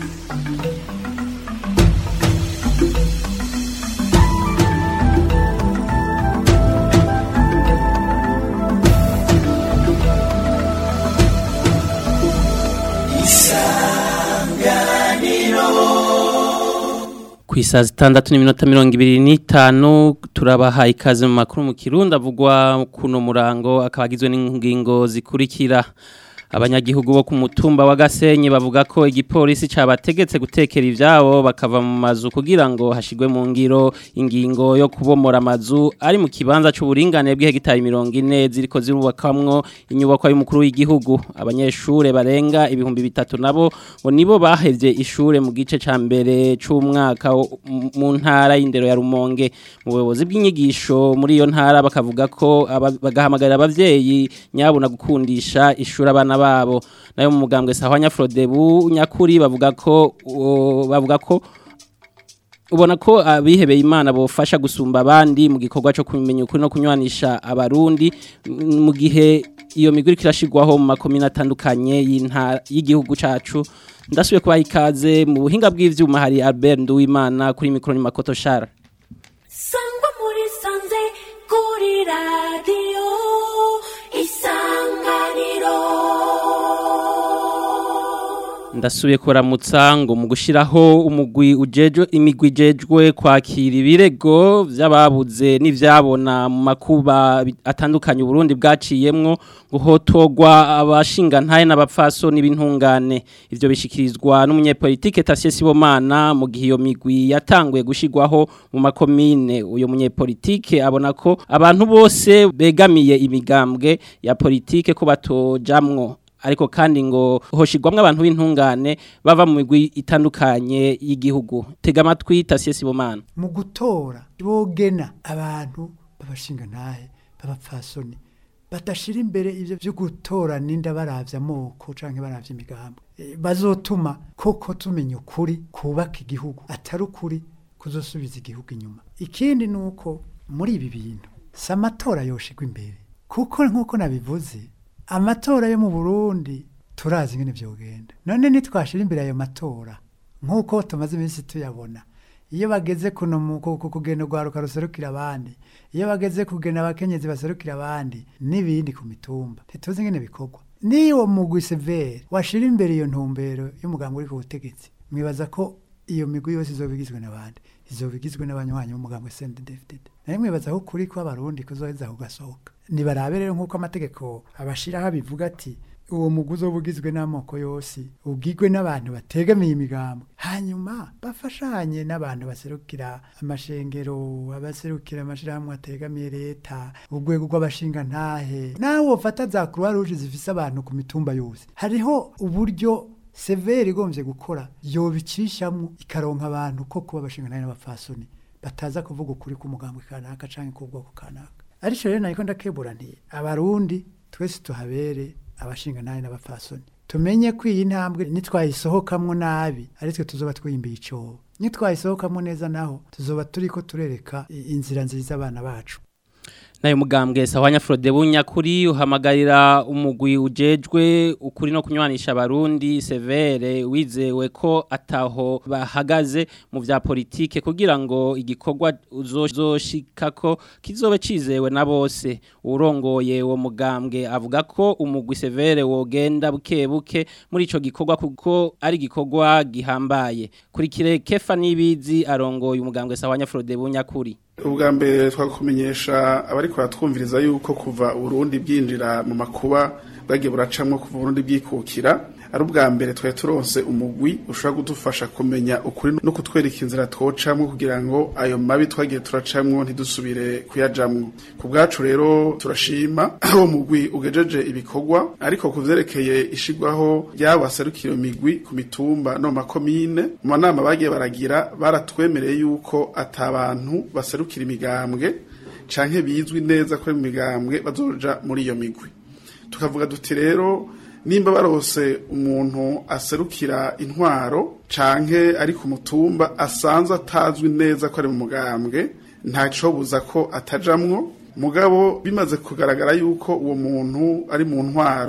ku isaha zitandatu n'iminota mirongo ibiri n'itanu turabaha ikaze mu makuru mu kirundi avugwa kuno murango akaba agizwe n'ingingo zikurikira abanyagihugu bo ku mutumba wa Gasenyi bavuga ko igipolisi cabategetse gutekera ivyabo bakava mu mazu kugira ngo hashigwe mu ngiro ingingo yo kubomora amazu ari mu kibanza c'uburingane bw'hegitari 40 ziriko zirubakamwo inyubako y'umukuru w'igihugu abanyeshure barenga ibihumbi bitatu nabo ngo nibo bahevye ishure mu gice ca mbere c'umwaka mu ntara y'indero ya Rumonge mu buyobozi bw'inyigisho muri iyo ntara bakavuga ko bagahamagarira abavyeyi nyabuna gukundisha ishuri abana babo nayo mu mugambwe sahwanya Frodebu nyakuri bavuga ko bavuga ko ubona ko abihebeye imana bofasha gusumba abandi mu gikorwa cyo kumenya ukuri no kunywanisha abarundi mu gihe iyo miguri kirashigwaho mu makomine atandukanye y'igihugu cacu ndasubiye kubaha ikaze mu buhinga bw'ivyuma hari Albert Nduwimana kuri mikro ni Makoto Shara Sangwa muri sanze kuri radio ndasubiye kuramutsa ngo mu gushiraho umugwi ujejo imigwi jejwe kwakira ibirego by'ababuze n'ivyabona mu makuba atandukanye Burundi bwaciyemwo guhotogwa abashinga ntaye n'abapfaso n'ibintungane ivyo bishikirizwa n'umunyepolitike Tasie Sibomana mu gihe iyo migwi yatanguye gushigwaho mu makomine uyo munyepolitike abona ko abantu bose begamiye imigambwe ya politike ko batojamwo ariko kandi ngo hoshigwamwe abantu b'intungane bava mu migwi itandukanye y'igihugu tega amatwi Tasie Sibomana mu gutora bogena abantu babashinga ntahe babapfasoni badashira imbere ivyo byo gutora ninda baravya amoko canke baravya imigambo e, bazotuma koko tumenya ukuri kubaka igihugu atari ukuri kuzosubiza igihugu inyuma ikindi nuko muri ibi bintu samatora yoshigwa imbere kuko nkuko nabivuze amatora yo mu Burundi turazi ngene vyogenda none nitwashira imbere ayo matora nkuko tumaze iminsi tuyabona iyo bageze kuno mu kugenda rwaruka ruserukira abandi iyo bageze kugena abakenyezi baserukira abandi n'ibindi ku mitumba ntituzi ngene bikorwa niyo mugwi severe washira imbere iyo ntumbero y'umugambi uri ku butegetsi mwibaza ko iyo migwi yose izobigizwe n'abandi izobigizwe n'abanywanyi b'umugambi CNDD-FDD naye mwibaza ko kuri ko abarundi kuzoheza kugasohoka nibarabe rero nk'uko amategeko abashiraho bivuga ati uwo muguzi ubugizwe n'amoko yose ubwigwe n'abantu bategamiye imigambo hanyuma bafashanye n'abantu baserukira amashengero abaserukira amashirahamwe ategamiye leta urwego rw'abashinga ntahe nawe wofata za croix rouge zifise abantu ku mitumba yose hariho uburyo severe igombye gukora yobicishamwo ikaronka abantu ko kuba abashinga ntahe n'abapfasoni bataza kuvuga ukuri k'umugambi kanaka canke k'ubwoko kanaka ariko rero nayiko ndakebura nti abarundi twese tuhabere abashinga nabi n'abapfasoni tumenye ko iyi ntambwe nitwayisohokamwo nabi aritwe tuzoba twiyimbiye icobo nitwayisohokamwo neza naho tuzoba turiko turereka inzira nziza abana bacu nayo mugambwe sahwanya Frodebu nyakuri uhamagarira umugwi ujejwe ukuri no kunywanisha abarundi severe wizewe ko ataho bahagaze mu vya politike kugira ngo igikorwa uzoshikako kizobe cizewe na bose urongoye uwo mugambwe avuga ko umugwi severe wogenda buke buke muri ico gikorwa kuko ari gikorwa gihambaye kuri kire kefa nibizi arongoye umugambwe sahwanya Frodebu nyakuri ubwa mbere twakumenyesha abari kuratwumviriza yuko kuva urundi bwinjira mu makuba bwagiye buracamwo kuva urundi bwikukira ari ubwa mbere twari turonse umugwi ushobora kudufasha kumenya ukuri no kutwereka inzira twocamwo kugira ngo ayo mabi twagiye turacamwo ntidusubire kuyajamwo ku bwacu rero turashima uwo mugwi ugejeje ibikorwa ariko ku vyerekeye ishigwaho ry'abaserukira imigwi ku mitumba no mu makomine mu manama bagiye baragira baratwemereye yuko atabantu baserukira imigambwe canke bizwi neza ko imigambwe bazoja muri iyo migwi tukavuga duti rero nimba barose umuntu aserukira intwaro canke ari ku mutumba asanzwe atazwi neza ko ari mu mugambwe ntacobuza ko atajamwo mugabo bimaze kugaragara yuko uwo muntu ari mu ntwaro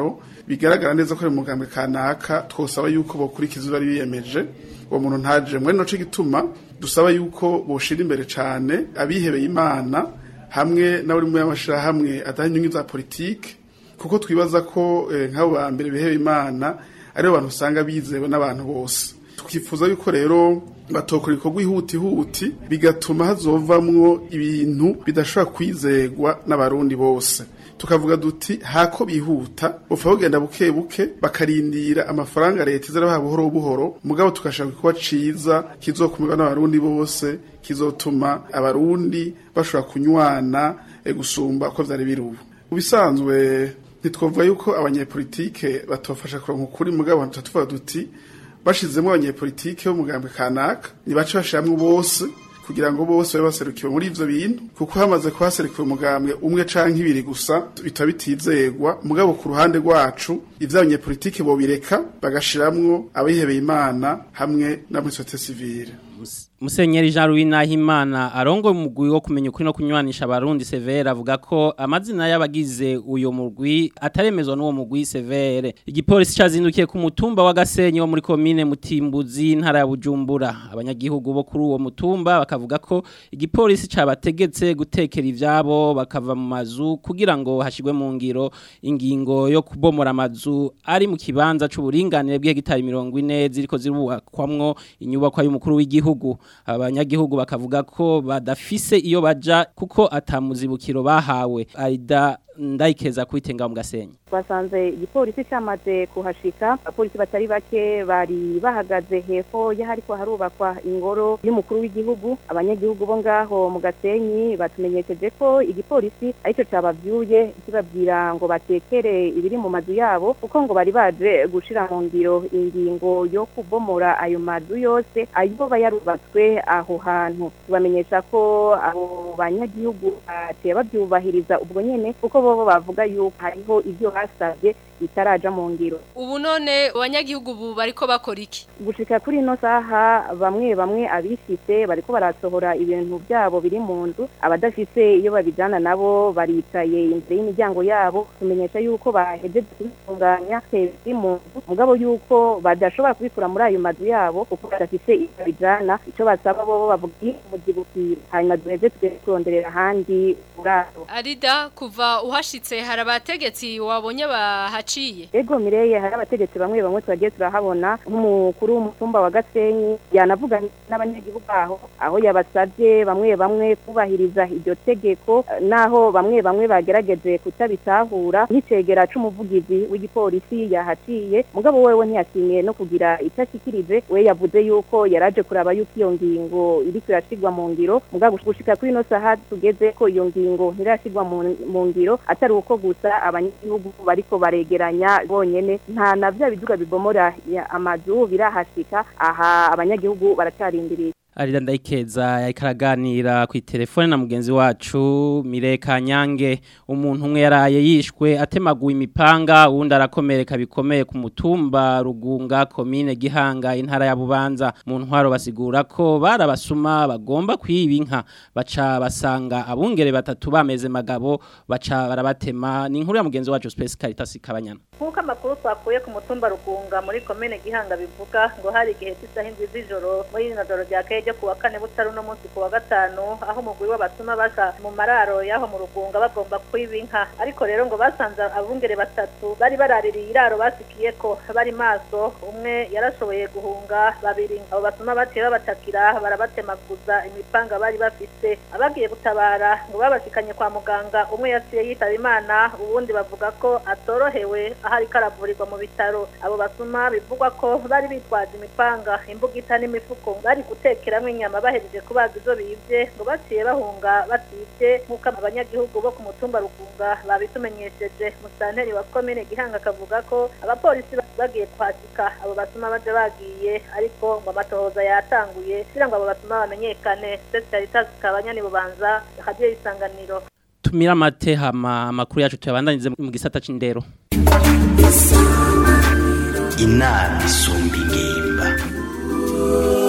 bigaragara neza ko ari mu mugambwe kanaka twosaba yuko bokurikiza bari biyemeje uwo muntu ntaje mwene noce gituma dusaba yuko boshira imbere cane abihebeye imana hamwe n'abari mu y'amashirahamwe adaha inyungu za politike kuko twibaza ko eh, nk'abo ba mbere bihebeye imana aribo bantu usanga bizewe n'abantu bose tukifuza yuko rero batokora ibikorwa ihutihuti bigatuma hazovamwo ibintu bidashobora kwizegwa n'abarundi bose tukavuga duti hako bihuta bupfa bugenda buke buke bakarindira amafaranga leta izarabaha buhoro buhoro mugabo tukashaka kuba ciza kizokumirwa n'abarundi bose kizotuma abarundi bashobora kunywana e, gusumba uko vyari biri ubu ubisanzwe ntitwovuga yuko abanyepolitike batofasha kuronka ukuri mugabo tuvuga duti bashizemo abanyepolitike b'umugambwe kanaka nibace bashiramwo bose kugira ngo bose babe baserukiwe muri ivyo bintu kuko hamaze kuhaserukiwe umugambwe umwe canke ibiri gusa bitaba bitizegwa mugabo ku ruhande rwacu ivyo abanyepolitike bobireka bagashiramwo abihebeye imana hamwe na muri societe civile Musenyeri Jean Louis Nahimana arongo umugwi wo kumenya ukuri no kunywanisha abarundi Severe avuga ko amazina y'abagize uyo mugwi ataremezwa n'uwo mugwi Severe igipolisi cazindukiye ku mutumba wa Gasenyi wo muri commune Mutimbuzi ntara ya Bujumbura abanyagihugu bo kuri uwo mutumba bakavuga ko igipolisi cabategetse gutekera ivyabo bakava mu mazu kugira ngo hashigwe mu ngiro ingingo yo kubomora amazu ari mu kibanza c'uburinganire bw'hegitari 40 ziriko zirubakwamwo inyubakwa y'umukuru w'igihugu abanyagihugu bakavuga ko badafise iyo baja kuko atamuzibukiro bahawe arida ndayikeza kwitenga mu gasenyi twasanze igipolisi cyamaze kuhashika abapolisi batari bake bari bahagaze hepfo y'ahariko harubakwa ingoro y'umukuru w'igihugu abanyagihugu bo ngaho mu gasenyi batumenyesheje ko igipolisi aricyo cabavyuye kibabwira ngo batekere ibiri mu mazu yabo kuko ngo bari baje gushira mu ngiro ingingo yo kubomora ayo mazu yose ayo yarubatswe aho hantu tubamenyesha ko abo banyagihugu baciye bavyubahiriza ubwo nyene kuko bobo bavuga yuko hariho ivyo basabye bitaraja mu ngiro ubu none abanyagihugu ubu bariko bakora iki gushika kuri ino saha bamwe bamwe abifise bariko barasohora ibintu byabo biri mu nzu abadafise iyo babijana nabo baricaye imbere y'imiryango yabo tumenyesha yuko bahejeje kubitunganya biri mu nzu mugabo yuko badashobora kubikura muri ayo mazu yabo kuko badafise iyo babijana ico basaba bobo bavuga umuzibukiro hanyuma duheze tugere kuronderera ahandi uraro arida kuva uhashitse hari abategetsi wabonye bahaciye ego mireye hari abategetsi bamwe bamwe twagiye turahabona nk'umukuru w'umutumba wa Gasenyi yanavuganye n'abanyagihugu aho aho yabasabye bamwe bamwe kubahiriza iryo tegeko eh, naho bamwe bamwe bagerageje kutabitahura nk'icegera c'umuvugizi w'igipolisi yahaciye mugabo wewe ntiyashimye no kugira icyo ashikirije we yavuze yuko yaraje kuraba yuko iyo ngingo iriko irashigwa mu ngiro mugabo gushika kuri ino saha tugeze ko iyo ngingo ntirashigwa mu- mu ngiro atari uko gusa abanyagihugu bariko baregeranya bonyene nta na vya biduga bibomora ya- amazu birahashika aha abanyagihugu baracarindiriye Arida ndayikeza yakaraganira ku telefone na mugenzi wacu Mireka Nyange umuntu umwe yaraye yishwe atemaguye imipanga uwundi arakomereka bikomeye ku mutumba Rugunga commune Gihanga intara ya Bubanza mu ntwaro basigura ko barabasuma bagomba kwiba inka baca basanga abungere batatu bameze magabo baca barabatema ni inkuru ya mugenzi wacu Space Caritas Kabanyana nk'uko amakuru twakuye ku mutumba rugunga muri komine gihanga bivuga ngo hari igihe cy'isaha indwi z'ijoro muri rino joro rya kare ryo ku wa kane butari uno munsi ku wa gatanu aho umugwi w'abatuma baza mu mararo y'aho mu rugunga bagomba kwiba inka ariko rero ngo basanze abungere batatu bari baraririye iraro basikiye ko bari maso umwe yarashoboye guhunga babiri abo batuma baciye babatakira barabatemaguza imipanga bari bafise abagiye gutabara ngo babashikanye kwa muganga umwe yaciye yitaba imana uwundi bavuga ko atorohewe aho ariko aravurirwa mu bitaro abo basuma bivugwa ko bari bitwaje imipanga imbugita n'imifuko bari gutekeramwo inyama bahejeje kubaga izo bivye ngo baciye bahunga bativye nk'uko abanyagihugu bo ku mutumba rugunga babitumenyesheje musanteri wa komine gihanga akavuga ko abapolisi bagiye kuhashika abo basuma baje bagiye ariko ngo amatohoza yatanguye kugira ngo abo basuma bamenyekane Caritas kabanyani bubanza hadiye isanganiro tumira amate hama amakuru yacu tuyabandanize mu gisata c'indero inama isumba ingimba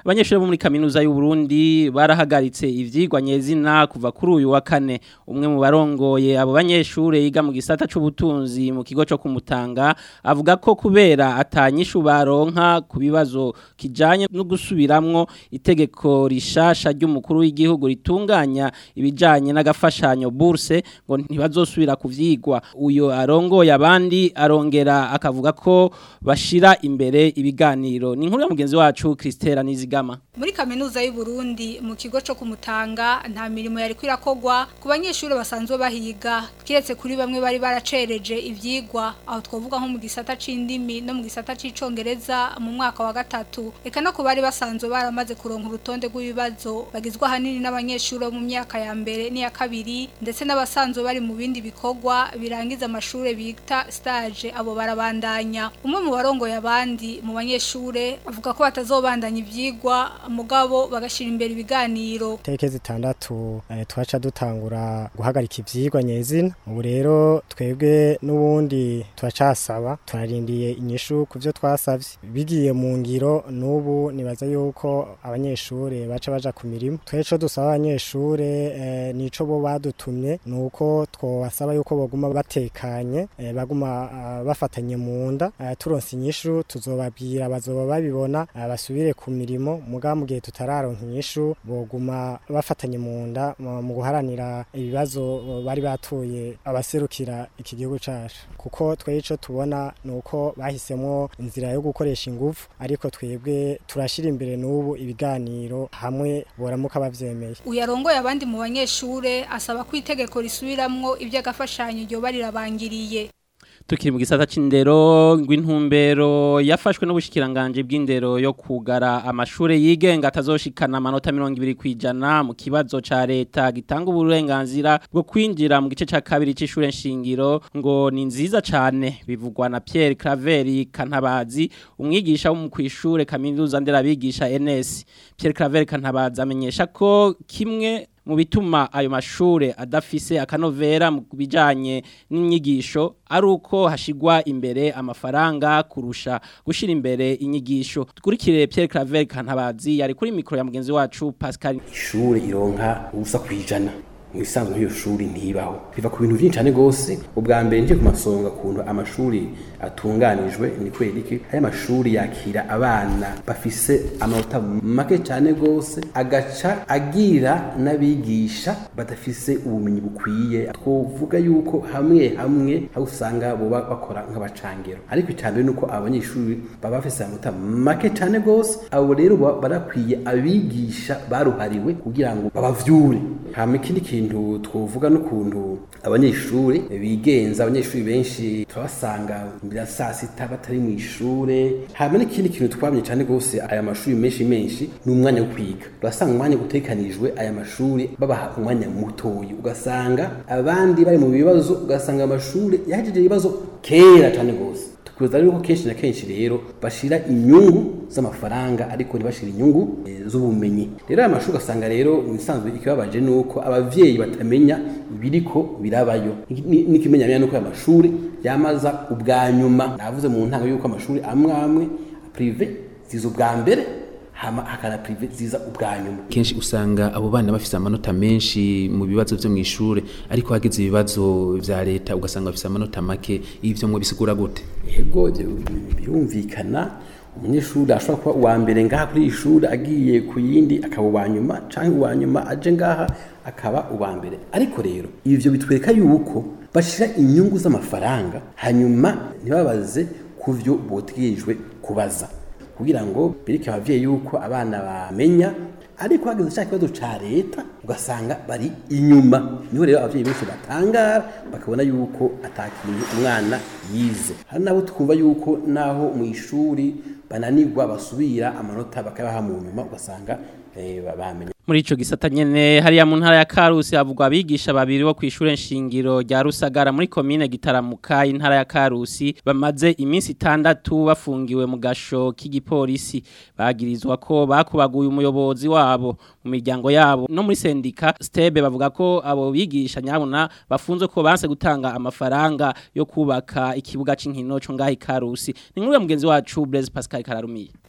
abanyeshuri bo muri kaminuza y'u Burundi barahagaritse ivyigwa nyezina kuva kuri uyu wa kane umwe mu barongoye abo banyeshuri yiga mu gisata c'ubutunzi mu kigo cyo kumutanga avuga ko kubera atanyishu baronka ku bibazo kijanye no gusubiramwo itegeko rishasha ry'umukuru w'igihugu ritunganya ibijanye n'agafashanyo bourse ngo ntibazosubira kuvyigwa uyo arongoye abandi arongera akavuga ko bashira imbere ibiganiro ni inkuru ya mugenzi wacu Christela Nizigama muri kaminuza y'u Burundi mu kigo cyo kumutanga nta mirimo yari kwirakogwa ku banyeshuri basanzwe bahiga kiretse kuri bamwe bari baracereje ivyigwa aho twovuga nko mu gisata c'indimi no mu gisata c'icongereza mu mwaka wa gatatu eka no ku bari basanzwe baramaze kuronka urutonde rw'ibibazo bagizwe ahanini n'abanyeshuri bo mu myaka ya mbere n'iya kabiri ndetse n'abasanzwe bari mu bindi bikorwa birangiza amashuri bita stage abo barabandanya umwe mu barongoye abandi mu banyeshure avuga ko batazobandanya ivyigwa mugabo bagashira imbere ibiganiro teke zitandatu eh, twaca dutangura guhagarika ivyigwa nyezina ubu rero twebwe n'ubundi turacasaba turarindiye inyishu ku byo twasavye bigiye mu ngiro n'ubu nibaza yuko abanyeshure baca baja ku mirimo tweco dusaba abanyeshure eh, nico bo badutumye nuko twobasaba yuko boguma batekanye eh, baguma ah, bafatanye mu nda eh, turonse inyishu tuzobabwira bazoba babibona ah, basubire ku mirimo muga mu gihe tutararonka inyishu boguma bafatanye mu nda mu mu guharanira ibibazo bari batuye abaserukira iki gihugu cacu kuko twebwe ico tubona nuko bahisemwo inzira yo gukoresha ingufu ariko twebwe turashira imbere n'ubu ibiganiro hamwe boramuka bavyemeye uyarongoye abandi mu banyeshure asaba ko itegeko risubiramwo ivy'agafashanyo ryoba rirabangiriye tukiri mu gisata c'indero ngw'intumbero yafashwe n'ubushikiranganje bw'indero yo kugara amashure yigenga atazoshikana amanota 20 kwijana mu kibazo ca leta gitanga uburenganzira bwo kwinjira mu gice ca kabiri c'ishure nshingiro ngo ni nziza cane bivugwa na Pierre Claver Kantabazi umwigisha wo mu kwishure kaminuza nderabigisha NS Pierre Claver Kantabazi amenyesha ko kimwe mu bituma ayo mashure adafise akanovera mu bijanye n'inyigisho ari uko hashigwa imbere amafaranga kurusha gushira imbere inyigisho dukurikire Pierre Claver Kantabazi yari kuri mikro ya mugenzi wacu Pascal ishure ironka ubusa kwijana mu isanzwe nk'iyo shuri ntibaho biva ku bintu byinshi cyane gose ubwa mbere nje ku masonga kuntu amashuri atunganijwe ni kweri iki aya mashuri yakira abana bafise amanota make cyane gose agaca agira n'abigisha badafise ubumenyi bukwiye twovuga yuko hamwe hamwe aho usanga boba bakora nk'abacangero ariko icambere nuko abanyeshuri baba bafise amanota make cyane gose abo rero baba barakwiye abigisha baruhariwe kugira ngo babavyure hama ikindi kintu twovuga n'ukuntu abanyeshuri bigenza abanyeshuri benshi turabasanga mbere ya saa sita batari mu ishure hama n'ikindi kintu twabonye cyane gose aya mashuri menshi menshi ni umwanya wo kwiga urasanga umwanya utekanijwe aya mashuri babaha umwanya mutoyi ugasanga abandi bari mu bibazo ugasanga amashuri yahejeje ibibazo kera cyane gose tukuza rero ko kenshi na kenshi rero bashira inyungu z'amafaranga ariko ntibashira inyungu eh, z'ubumenyi rero aya mashuri ugasanga rero ibisanzwe ikibabaje nuko abavyeyi batamenya ibiriko birabayo n'ikimenyamenya nuko aya mashuri yamaza ubwa nyuma navuze mu ntango yuko amashuri amwe amwe prive ziza ubwa mbere hama hakana prive ziza ubwa nyuma kenshi usanga abo bana bafise amanota menshi mu bibazo vyo mw'ishure ariko hageze ibibazo vya leta ugasanga bafise amanota make ivyo mwe bisigura gute yego birumvikana umunyeshuri ashobora kuba uwa mbere ngaha kuri iyi shuri agiye ku yindi akaba uwa nyuma cyangwa uwa nyuma aje ngaha akaba uwa mbere ariko rero ivyo bitwereka yuko bashira inyungu z'amafaranga hanyuma ntibabaze ku vyo botegerejwe kubaza kugira ngo bereke abavyeyi yuko abana bamenya ariko hageze cya kibazo ca leta ugasanga bari inyuma niho rero abavyeyi benshi batangara bakabona yuko atakintu umwana yize hari nabo twumva yuko naho mu ishuri bananirwa basubira amanota bakabaha mu nyuma ugasanga eh, bamenya muri ico gisata nyene hariya mu ntara ya Karusi havugwa abigisha babiri bo kwishure nshingiro rya Rusagara muri commune Gitaramuka intara ya Karusi bamaze iminsi itandatu bafungiwe mu gasho k'igipolisi bagirizwa ko bakubaguye umuyobozi wabo mu miryango yabo no muri sendika Stebe bavuga ko abo bigisha nyabona bafunzwe ko banse gutanga amafaranga yo kubaka ikibuga c'inkino cyo ngahi Karusi ni nkuru ya mugenzi wacu Blaise Pascal Kararumiye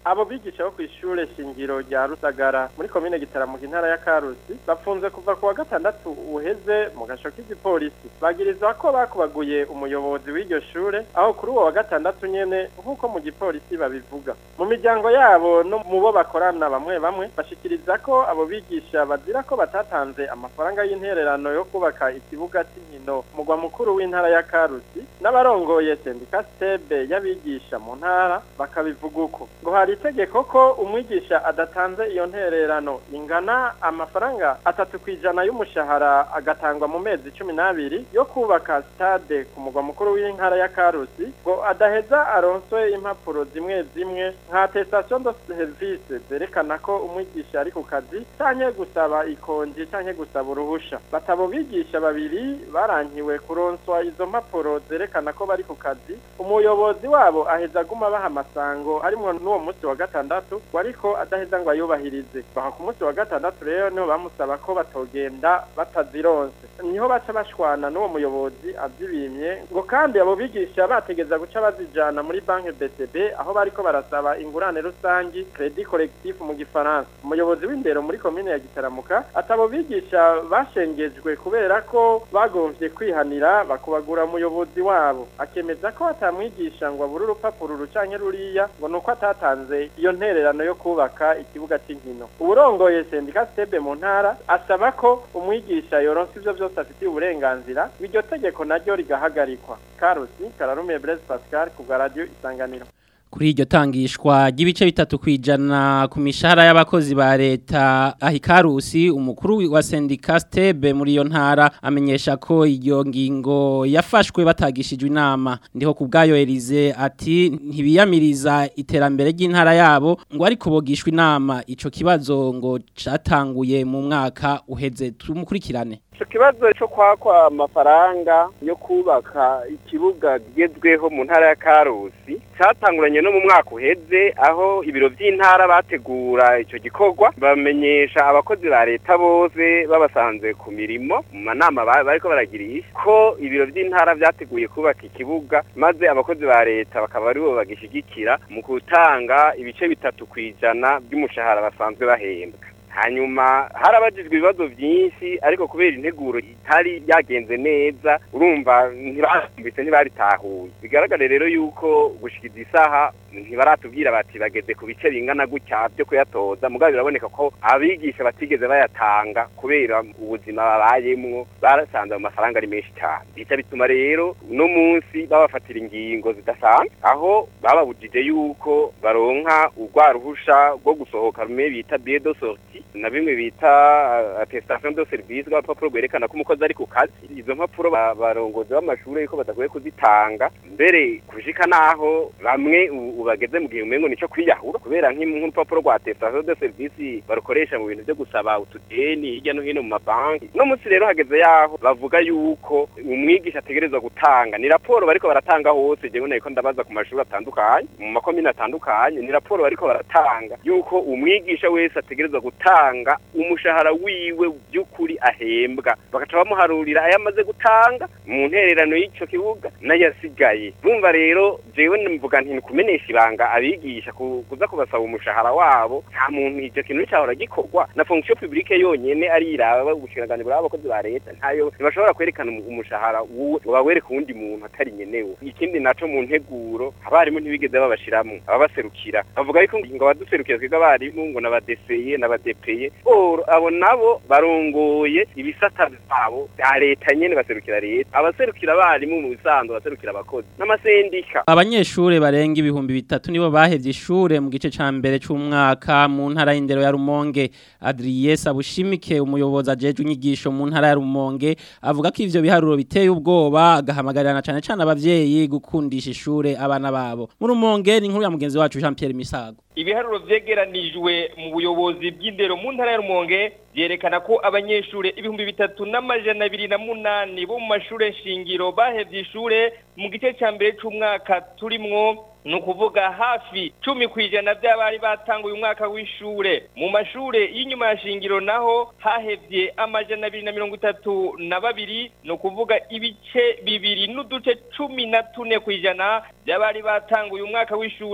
abo bigisha bo kw'ishure shingiro rya Rusagara muri komine Gitaramuka intara ya Karusi bafunze kuva ku wa gatandatu uheze mu gasho k'igipolisi bagirizwa ko bakubaguye umuyobozi w'iryo shure aho kuri uwo wa gatandatu nyene nk'uko mu gipolisi babivuga mu miryango yabo no mu bo bakorana bamwe bamwe bashikiriza ko abo bigisha bazira ko batatanze amafaranga y'intererano yo kubaka ikibuga cy'inkino mugwa mukuru w'intara ya Karusi n'abarongoye sendika stebe y'abigisha mu ntara bakabivuga uko ngo hari itegeko ko umwigisha adatanze iyo ntererano ingana amafaranga atatu ku ijana y'umushahara agatangwa mu mezi cumi n'abiri yo kubaka stade ku mugwa mukuru w'intara ya Karusi ngo adaheza aronswe impapuro zimwe zimwe nka attestation de service zerekana ko umwigisha ari ku kazi canke gusaba ikonji canke gusaba uruhusha batabo bigisha babiri barankiwe kuronswa izo mpapuro zerekana ko bari ku kazi umuyobozi wabo aheza aguma baha amasango harimwo n'uwo munsi wa gatandatu ngo ariko adaheza ngo ayubahirize baha ku munsi wa gatandatu rero niho bamusaba ko batogenda batazironse niho baca bashwana n'uwo muyobozi avyibimye ngo kandi abo bigisha bategeza guca bazijana muri banki BCB aho bariko barasaba ingurane rusangi credit collectif mu gifaransa umuyobozi w'indero muri komine ya Gitaramuka atabo bigisha bashengejwe kubera ko bagomvye kwihanira bakubagura umuyobozi wabo akemeza ko atamwigisha ngo abure urupapuro rucanke ruriya ngo nuko atatanze iyo ntererano yo kubaka ikibuga c'inkino uburongoye sendika stebe mu ntara asaba ko umwigisha yoronsa ivyo vyose afitiye uburenganzira iryo tegeko naryo rigahagarikwa karusi kararumiye Blaise Pascal ku bwa radio isanganiro kuri iryo tangishwa ry'ibice bitatu kwijana ku mishahara y'abakozi ba leta ahikarusi umukuru wa sendika stebe muri iyo ntara amenyesha ko iyo ngingo yafashwe batagishijwe inama ndiho ku bwayo Elize ati ntibiyamiriza iterambere ry'intara yabo ngo ariko bogishwe inama ico kibazo ngo catanguye mu mwaka uheze tumukurikirane ico kibazo cyo kwakwa amafaranga yo kubaka ikibuga gigezweho mu ntara ya Karusi catanguranye no mu mwaka uheze aho ibiro by'intara bategura ico gikorwa bamenyesha abakozi ba leta bose babasanze ku mirimo mu manama bariko baragirisha ko ibiro by'intara vyateguye kubaka ikibuga maze abakozi ba leta bakaba aribo bagishigikira mu gutanga ibice bitatu kwijana by'umushahara basanzwe bahembwa hanyuma harabajijwe ibibazo byinshi ariko kubera integuro itari yagenze neza urumva ntibambitse ntibaritahuye bigaragare rero yuko gushikiza isaha ntibaratubwira bati bageze ku bice bingana gutya byo kuyatoza mugabo biraboneka ko abigisha batigeze bayatanga kubera ubuzima babayemwo barasanze mu mafaranga ari menshi cyane bica bituma rero uno munsi babafatira ingingo zidasanzwe aho bababujije yuko baronka urwa ruhusha rwo gusohoka rumwe bita billet de sortie na bimwe bita attestation de service rw'urupapuro rwerekana ko umukozi ari ku kazi izo mpapuro barongozi b'amashuri yuko badakwiye kuzitanga mbere kushika naho bamwe bageze mu gihe umengo nico kwiyahura kubera nk'urupapuro rwa attestation de service barukoresha mu bintu byo gusaba utudeni hirya no hino mu mabanki no munsi rero hageze yaho bavuga yuko umwigisha ategerezwa gutanga ni raporo bariko baratanga hose jewe nako ndabaza ku mashuri atandukanye mu makomine atandukanye ni raporo bariko baratanga yuko umwigisha wese ategerezwa gutanga umushahara wiwe by'ukuri ahembwa bagaca bamuharurira ayo amaze gutanga mu ntererano y'ico kibuga n'ayasigaye bumva rero jewe mvuga nti kumenesha ibanga abigisha kuza kubasaba umushahara wabo nta muntu icyo kintu cyahora gikorwa na fonction publique yonyene ari iraba ubushinganje bwa abakozi ba leta ntayo ntibashobora kwerekana umushahara wuwe bawereka uwundi muntu atari nyenewe ikindi naco mu nteguro abarimu ntibigeze babashiramo ababaserukira bavuga yuko ngo abaduserukira twiga abarimu ngo n'abadeseye n'abadepeye abo nabo barongoye ibisata byabo bya leta nyene baserukira leta abaserukira abarimu mu bisanzwe baserukira abakozi n'amasendika abanyeshure barenga ibihumbi bitatu nibo bahevye ishure mu gice ca mbere c'umwaka mu ntara y'indero ya Rumonge Adrien Sabushimike umuyobozi ajeje inyigisho mu ntara ya Rumonge avuga ko ivyo biharuro biteye ubwoba agahamagarana cane cane abavyeyi gukundisha ishure abana babo mu Rumonge ni nkuru ya mugenzi wacu Jean Pierre Misago ibiharuro vyegeranijwe mu buyobozi bw'indero mu ntara ya Rumonge vyerekana ko abanyeshure ibihumbi bitatu n'amajana abiri na munani bo mu mashure shingiro bahevye ishure mu gice ca mbere c'umwaka turimwo ni ukuvuga hafi cumi ku ijana by'abari batanguye umwaka w'ishure mu mashure y'inyuma ya shingiro naho hahevye amajana abiri na mirongo itatu na babiri ni ukuvuga ibice bibiri n'uduce cumi na tune ku ijana by'abari batanguye umwaka w'ishure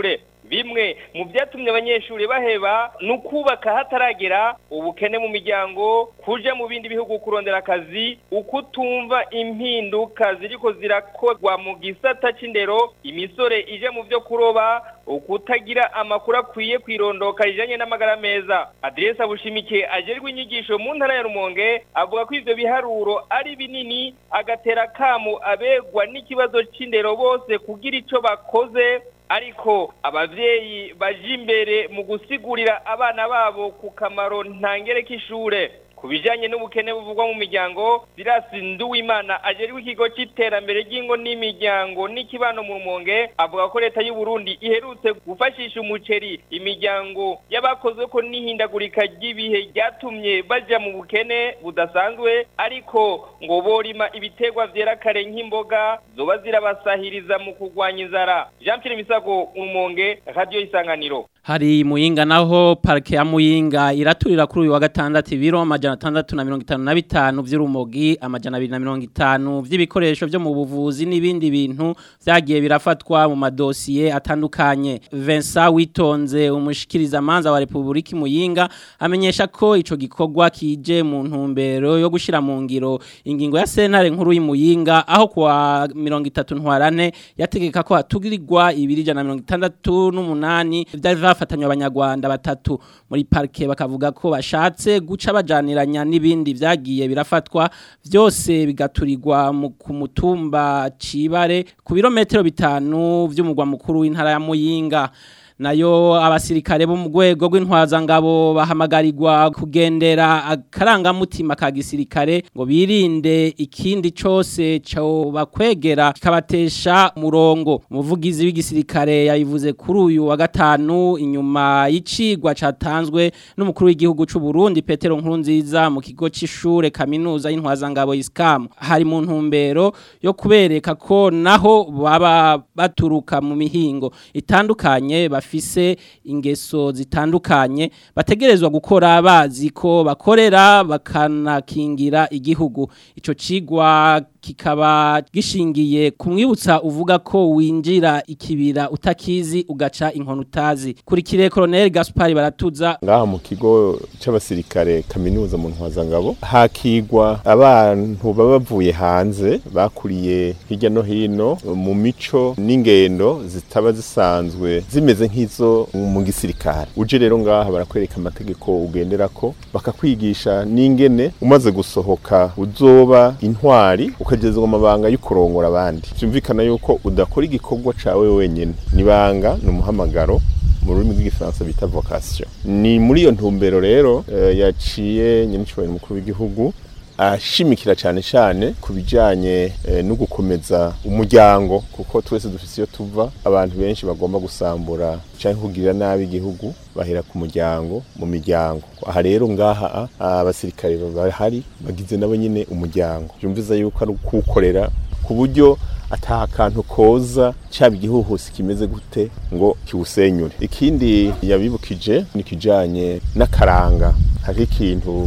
bimwe mu byatumye abanyeshuri baheba ni ukubaka hataragera ubukene mu miryango kuja mu bindi bihugu kurondera akazi ukutumva impinduka ziriko zirakorwa mu gisata c'indero imisore ije mu vyo kuroba ukutagira amakuru akwiye kwirondoka rijanye n'amagara meza aderesa bushimike ajerwe inyigisho mu ntara ya rumonge avuga ko ivyo biharuro ari binini agatera kamu abegwa n'ikibazo c'indero bose kugira ico bakoze ariko abavyeyi baje imbere mu gusigurira abana babo ku kamaro ntangere k'ishure ku bijanye n'ubukene buvugwa mu miryango Sirasi Nduwimana ajeriwe ikigo c'iterambere ry'ingo n'imiryango n'ikibano mu rumonge avuga ko leta y'u Burundi iherutse gufashisha umuceri imiryango y'abakozwe ko n'ihindagurika ry'ibihe ryatumye baja mu bukene budasanzwe ariko ngo borima ibitegwa vyera kare nk'imboga zoba zirabasahiriza mu kurwanya inzara Jean Pierre Misago Rumonge Radio Isanganiro Hari muyinga naho parke ya muyinga iraturira kuri uyu wa gatandatu ibiro amajana atandatu na mirongo itanu na bitanu vy'urumogi amajana abiri na mirongo itanu vy'ibikoresho vyo mu buvuzi n'ibindi bintu vyagiye birafatwa mu madosiye atandukanye Vincent Witonze umushikiriza manza wa Republika muyinga amenyesha ko ico gikorwa kije mu ntumbero yo gushira mu ngiro ingingo ya sentare nkuru y'imuyinga aho kwa mirongo itatu ntwarane yategeka ko hatugirirwa ibiri jana mirongo itandatu n'umunani vyari bafatanywe abanyarwanda batatu muri parke bakavuga ko bashatse guca bajaniranya n'ibindi vyagiye birafatwa vyose bigaturirwa mu ku mutumba cibare ku birometero bitanu vy'umugwa mukuru w'intara ya Muyinga nayo abasirikare bo mu rwego rw'intwazangabo bahamagarirwa kugendera akarangamutima ka gisirikare ngo birinde ikindi cyose cyo bakwegera kikabatesha murongo umuvugizi w'igisirikare yabivuze kuri uyu wa gatanu inyuma y'icigwa catanzwe n'umukuru w'igihugu cy'u Burundi Petero Nkurunziza mu kigo c'ishure kaminuza y'intwazangabo ISCAM hari mu ntumbero yo kubereka ko naho baba baturuka mu mihingo itandukanye bafise ingeso zitandukanye bategerezwa gukora bazi ko bakorera bakanakingira igihugu ico cigwa kikaba gishingiye kumwibutsa uvuga ko winjira ikibira utakizi ugaca inkono utazi kurikire Colonel Gaspard Baratuza ngaha mu kigo c'abasirikare kaminuza mu ntwazangabo hakigwa abantu baba bavuye hanze bakuriye hirya no hino mu mico n'ingendo zitaba zisanzwe zimeze nk'izo mu gisirikare uje rero ngaha barakwereka amategeko ugenderako bakakwigisha n'ingene umaze gusohoka uzoba intwari ukagezwa amabanga yo kurongora abandi byumvikana yuko udakora igikorwa cawe wenyene nibanga ni umuhamagaro mu rurimi rw'igifaransa bita vocation ni muri iyo ntumbero rero uh, yaciye nyenicubahiro mukuru w'igihugu ashimikira cyane cyane ku bijyanye no gukomeza umuryango kuko twese dufite iyo tuva abantu benshi bagomba gusambura cyangwa kugirira nabi igihugu bahera ku muryango mu miryango aha rero ngaha abasirikare bahari bagize nabo nyine umuryango byumviza yuko ari ukuwukorera ku buryo ataha akantu koza cyaba igihuhusi kimeze gute ngo kiwusenyure ikindi yabibukije ni ikijyanye n'akaranga hari ikintu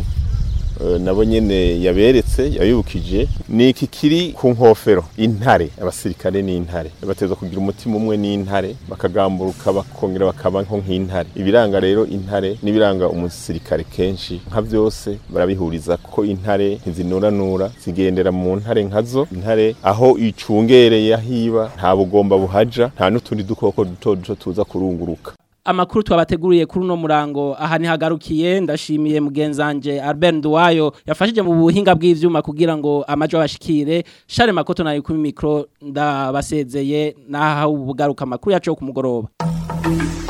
nabo nyene yaberetse yabibukije ni iki kiri ku nkofero intare abasirikare n'intare bateza kugira umutima umwe n'intare bakagamburuka bakongera bakaba nko nk'intare ibiranga rero intare n'ibiranga umusirikare kenshi nka byose barabihuriza ko intare ntizinuranura zigendera mu ntare nkazo intare aho icungereye ahiba nta bugomba buhaja nta n'utundi dukoko duto duto tuza kurunguruka amakuru twabateguriye kuri uno murango aha ntihagarukiye ndashimiye mugenzanje Albert Duwayo yafashije mu buhinga bw'ivyuma kugira ngo amajo abashikire Share Makoto na kuri micro ndabasezeye naha ubugaruka amakuru yacu ku mugoroba